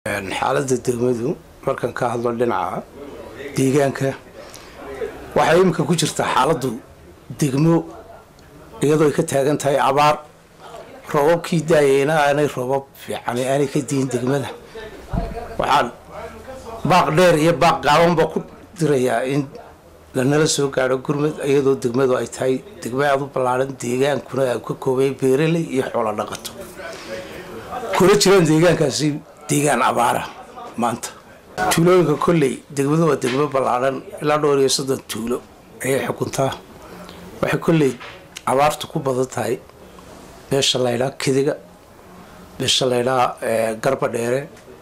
xaaladda degmadu markan ka hadlo dhinaca deegaanka waxay iminka ku jirtaa xaaladdu degmo iyadoo ay ka taagan tahay abaar roobabkii daayeyna aanay roobab fiican aanay ka diin degmada waxaan baaq dheer iyo baaq gaabanba ku dirayaa in lanala soo gaadho gurmad iyadoo degmadu ay tahay degmo aada u ballaaran deegaankuna ay ka koobay beeraley iyo xoolo dhaqato kuna jiraan deegaankaasi deegaan abaara maanta tuulooyinka kolley degmadu waa degmo ballaaran ilaa dhowr iyo soddon tuulo ayay xukuntaa waxay kolley abaartu ku badan tahay beesha laydhaa kediga beesha laydhaa garba dheere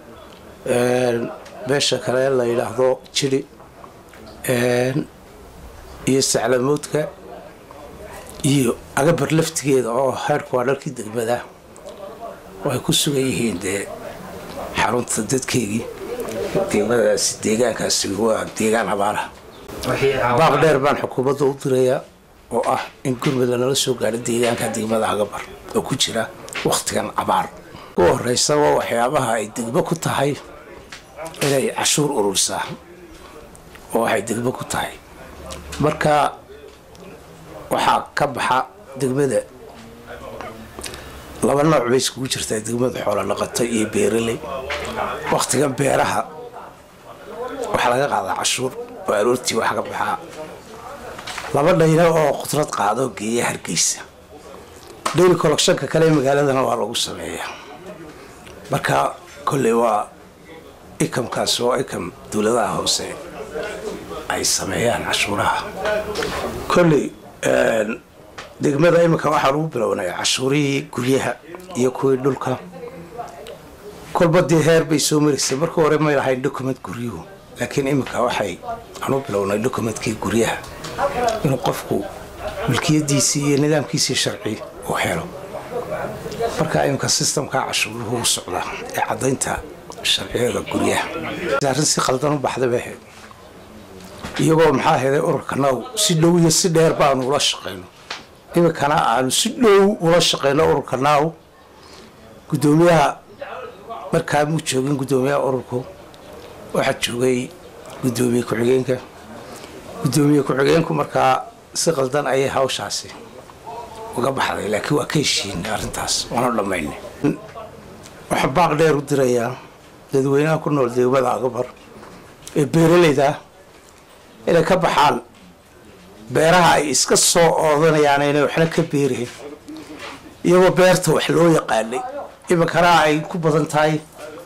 beesha kale la yidhaahdo jiri iyo saclamoodka iyo agabar laftigeeda oo heerku waa dharkii degmada oo ay ku sugan yihiin dee xarunta dadkeygii degmadaasi deegaankaasi waa deegaan abaaraha baaq dheer baan xukuumadda u dirayaa oo ah in gurmud lanala soo gaadho deegaanka degmada agabar oo ku jira wakhtigan abaar u horeysa waa waxyaabaha ay degmo ku tahay inay cashuur ururisaa oo waxay degmo ku tahay marka waxaa ka baxa degmada laba nooc bay iskugu jirtaa degmada xoolo dhaqato iyo beeraley wakhtigan beeraha waxaa laga qaadaa cashuur oo aroortii wax ka baxaa laba dhayna oo khudrad qaadoo geeya hargeysa dhayli kollekshanka kale magaaladana waa lagu sameeyaa marka kolley waa ikamkaas oo ikam dowladaha hoose ay sameeyaan cashuuraha kolley degmada iminka waxaa lagu bilownay cashuurihii guryaha iyo kuwii dhulka kolba dee heer bay soo maraysay marka hore may lahayn document guryuhu laakiin iminka waxay aanu bilownay documentkii guryaha inuu qofku milkiyadiisii iyo nidaamkiisii sharci uu helo marka iminka sistamkaa cashuuruhu u socdaa ee caddaynta sharciyada guryaha arrin si qaldan u baxda bay ahayd iyagoo maxaa heday ururka naw si dhow iyo si dheer baanu ula shaqayno iminkana aanu si dhow ula shaqayno ururka naw guddoomiyaha markaa muu joogin guddoomiyaha ururku waxaa joogay guddoomiye ku-xigeenka guddoomiye ku-xigeenku markaa si qaldan ayay hawshaasi uga baxday laakiin waa ka heshiinay arrintaas waanu dhammaynay waxaa baaq dheer u dirayaa dadweynaha ku nool degmada agabar ee beeralayda inay ka baxaan beeraha ay iska soo oodanayaan inay waxna ka beereen iyagoo beerta wax loo yaqaanay iminkana ay ku badan tahay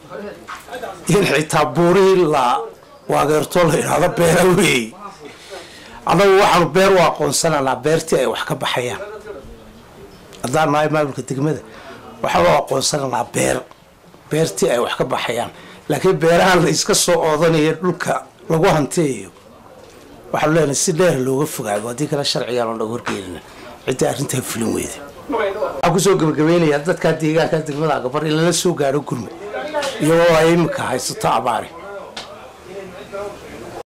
in xitaa buurihii la waageerto la yidhaahdo beera weey annagu waxaanu beer u aqoonsananaa beertii ay wax ka baxayaan haddaan nahay maamulka degmada waxaanu aqoonsananaa beer beertii ay wax ka baxayaan laakiin beerahan la iska soo oodanayo dhulka lagu hanteeyo waxaanu leenahay si dheer looga fogaado haddii kale sharcigaan oo naga horgeelina cidda arrintaa fulin weyda waxaan kusoo gebagabeynayaa dadkaa deegaanka degmada agabar in lala soo gaadho gurmud iyagoo ay iminka haysato abaari